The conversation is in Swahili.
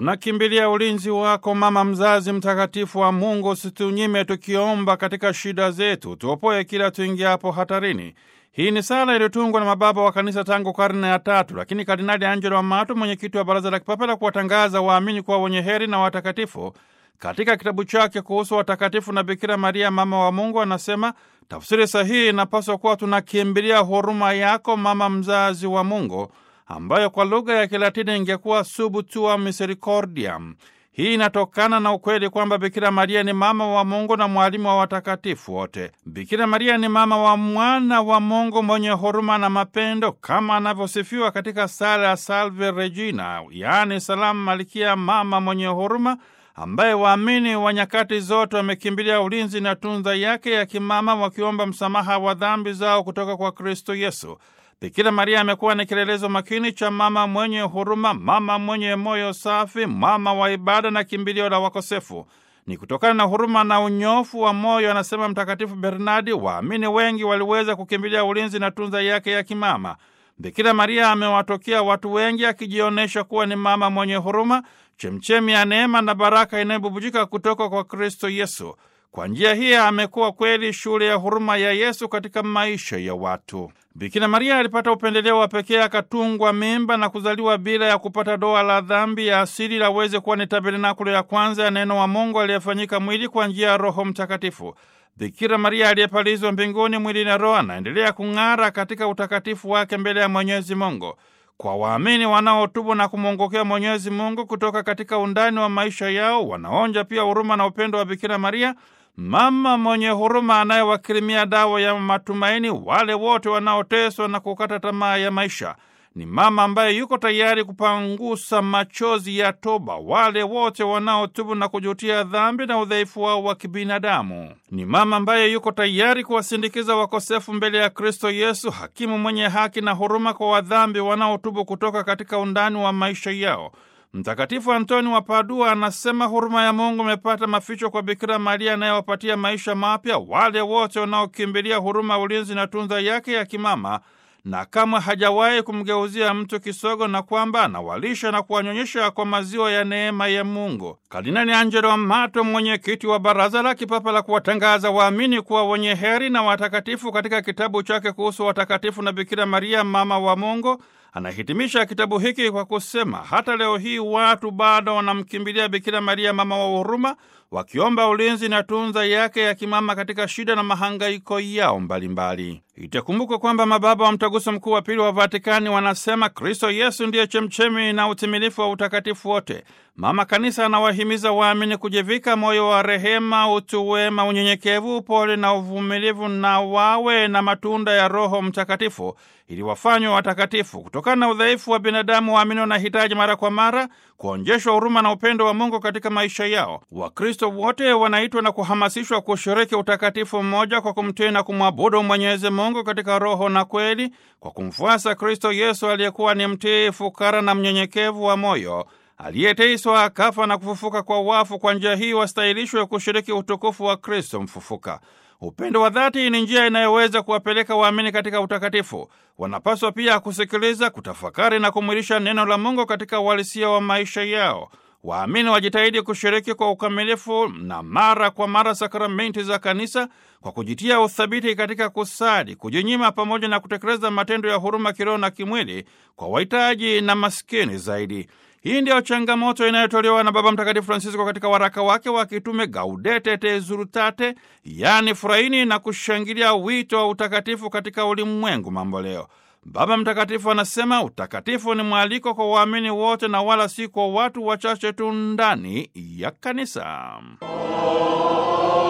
Tunakimbilia ulinzi wako, mama mzazi mtakatifu wa Mungu. Usitunyime tukiomba katika shida zetu, tuopoe kila tuingiapo hatarini. Hii ni sala iliyotungwa na mababa wa kanisa tangu karne ya tatu, lakini Kardinali Angelo Amato, mwenyekiti wa Baraza la Kipapa la kuwatangaza waamini kuwa wenye heri na watakatifu, katika kitabu chake kuhusu watakatifu na Bikira Maria mama wa Mungu, anasema tafsiri sahihi inapaswa kuwa tunakimbilia huruma yako, mama mzazi wa Mungu, ambayo kwa lugha ya Kilatini ingekuwa subtua misericordiam. Hii inatokana na ukweli kwamba Bikira Maria ni mama wa Mungu na mwalimu wa watakatifu wote. Bikira Maria ni mama wa mwana wa Mungu mwenye huruma na mapendo, kama anavyosifiwa katika sala ya Salve Regina, yaani salamu Malkia, mama mwenye huruma, ambaye waamini wa nyakati zote wamekimbilia ulinzi na tunza yake ya kimama, wakiomba msamaha wa dhambi zao kutoka kwa Kristo Yesu. Bikira Maria amekuwa ni kielelezo makini cha mama mwenye huruma, mama mwenye moyo safi, mama wa ibada na kimbilio la wakosefu. Ni kutokana na huruma na unyofu wa moyo, anasema Mtakatifu Bernardi, waamini wengi waliweza kukimbilia ulinzi na tunza yake ya kimama. Bikira Maria amewatokea watu wengi, akijionyesha kuwa ni mama mwenye huruma, chemchemi ya neema na baraka inayobubujika kutoka kwa Kristo Yesu. Kwa njia hii amekuwa kweli shule ya huruma ya Yesu katika maisha ya watu. Bikira Maria alipata upendeleo wa pekee, akatungwa mimba na kuzaliwa bila ya kupata doa la dhambi ya asili, laweze kuwa ni tabernakulo ya kwanza ya neno wa Mungu aliyefanyika mwili kwa njia ya Roho Mtakatifu. Bikira Maria aliyepalizwa mbinguni mwili na roho anaendelea kung'ara katika utakatifu wake mbele ya Mwenyezi Mungu. Kwa waamini wanaotubu na kumwongokea Mwenyezi Mungu kutoka katika undani wa maisha yao, wanaonja pia huruma na upendo wa Bikira Maria, mama mwenye huruma anayewakirimia dawa ya matumaini wale wote wanaoteswa na kukata tamaa ya maisha. Ni mama ambaye yuko tayari kupangusa machozi ya toba wale wote wanaotubu na kujutia dhambi na udhaifu wao wa kibinadamu. Ni mama ambaye yuko tayari kuwasindikiza wakosefu mbele ya Kristo Yesu, hakimu mwenye haki na huruma kwa wadhambi wanaotubu kutoka katika undani wa maisha yao. Mtakatifu Antoni wa Padua anasema huruma ya Mungu imepata maficho kwa Bikira Maria anayewapatia maisha mapya wale wote wanaokimbilia huruma, ulinzi na tunza yake ya kimama, na kamwe hajawahi kumgeuzia mtu kisogo, na kwamba anawalisha na kuwanyonyesha kwa maziwa ya neema ya Mungu. Kardinali Angelo Amato, mwenyekiti wa Baraza la Kipapa la kuwatangaza waamini kuwa wenye heri na watakatifu, katika kitabu chake kuhusu watakatifu na Bikira Maria mama wa Mungu anahitimisha kitabu hiki kwa kusema hata leo hii watu bado wanamkimbilia Bikira Maria mama wa huruma, wakiomba ulinzi na tunza yake ya kimama katika shida na mahangaiko yao mbalimbali. Itakumbukwa kwamba mababa wa Mtaguso Mkuu wa Pili wa Vatikani wanasema Kristo Yesu ndiye chemchemi na utimilifu wa utakatifu wote. Mama Kanisa anawahimiza waamini kujivika moyo wa rehema, utu wema, unyenyekevu, upole na uvumilivu, na wawe na matunda ya Roho Mtakatifu ili wafanywe watakatifu. Kutokana na udhaifu wa binadamu, waamini wanahitaji mara kwa mara kuonjeshwa huruma na upendo wa Mungu katika maisha yao. Wakristo wote wanaitwa na kuhamasishwa kushiriki utakatifu mmoja kwa kumtii na kumwabudu Mwenyezi Mungu katika roho na kweli, kwa kumfuasa Kristo Yesu aliyekuwa ni mtii, fukara na mnyenyekevu wa moyo aliyeteswa akafa na kufufuka kwa wafu. Kwa njia hii wastahilishwe kushiriki utukufu wa Kristo mfufuka. Upendo wa dhati ni njia inayoweza kuwapeleka waamini katika utakatifu. Wanapaswa pia kusikiliza, kutafakari na kumwilisha neno la Mungu katika uhalisia wa maisha yao. Waamini wajitahidi kushiriki kwa ukamilifu na mara kwa mara sakramenti za Kanisa kwa kujitia uthabiti katika kusali, kujinyima, pamoja na kutekeleza matendo ya huruma kiroho na kimwili kwa wahitaji na maskini zaidi. Hii ndiyo changamoto inayotolewa na Baba Mtakatifu Francisco katika waraka wake wa kitume Gaudete et Exsultate, yaani furahini na kushangilia wito wa utakatifu katika ulimwengu mambo leo. Baba Mtakatifu anasema utakatifu ni mwaliko kwa waamini wote na wala si kwa watu wachache tu ndani ya kanisa.